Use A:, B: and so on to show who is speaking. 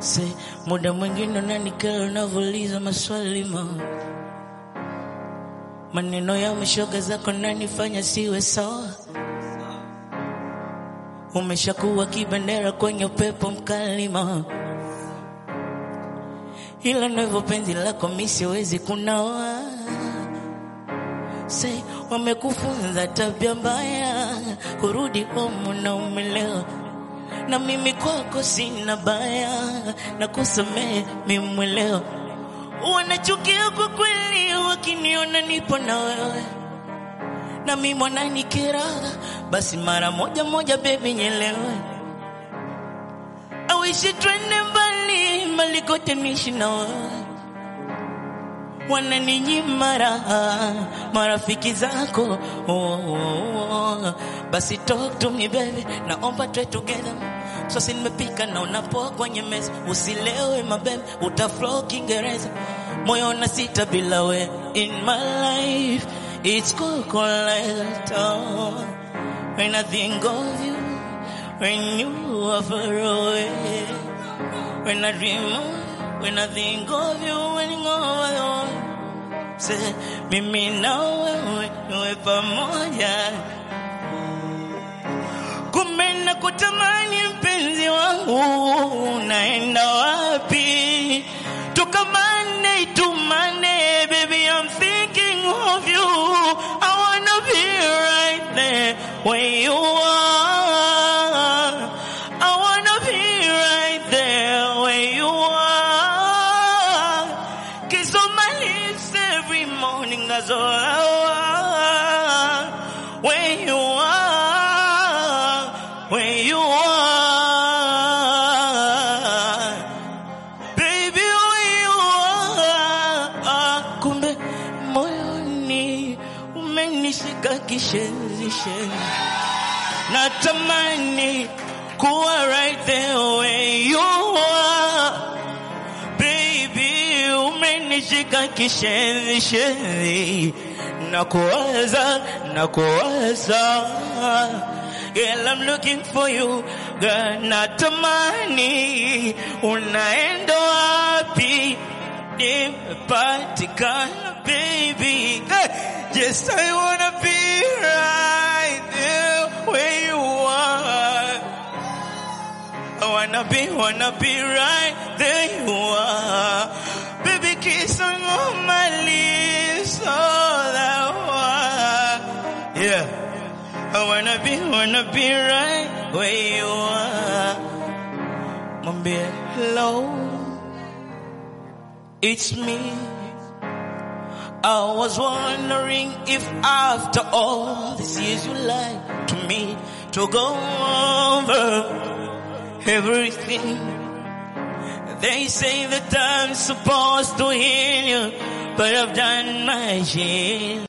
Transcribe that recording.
A: Se muda mwingine unanikera unavyouliza maswali ma maneno ya mashoga zako nanifanya siwe sawa. Umeshakuwa kibendera kwenye upepo mkali ma ila ndivyo penzi lako mi siwezi kunawa. Se wamekufunza tabia mbaya, kurudi home na umelewa na mimi kwako sina baya na kusamehe mimwelewa. Wanachukia kwa kweli wakiniona nipo na wewe, na mimi mwananikera, basi mara moja moja, baby nyelewe. Awishi twende mbali mbali, kote niishi na wewe wananinyima raha marafiki zako oh, oh, oh. Basi talk to me baby, naomba try together. Sasa nimepika na unapoa kwenye meza, usilewe mabebe, utaflow Kiingereza, moyo na sita bila we in my life it's cold like oh. When I think of you, when you are far away, when I dream of you, when I think of you, when you are Say, mimi na wewe tuwe pamoja. Kumbe na kutamani mpenzi wangu, unaenda wapi? Toka Monday to Monday, baby, I'm thinking of you. I wanna be right there where you are. I wanna be right there where you are. Kiss on my lips every morning, that's all I want. Where you are, where you are. Baby, where you are. Kumbe moyoni umenishika kishenzi shenzi. Natamani kuwa right there where you are. Baby, umenishika kishenzi shenzi, nakuwaza nakuwaza, girl I'm looking for you, girl natamani unaenda wapi? Nimepatikana baby, yes I wanna be right there where you are. I wanna be, wanna be right there you are. Baby, kiss on all my lips, all I want. Yeah. I wanna be, wanna be right where you are. Mwambie hello, it's me. I was wondering if after all these years you lied to me to go over everything. They say that I'm supposed to heal you, but I've done my share.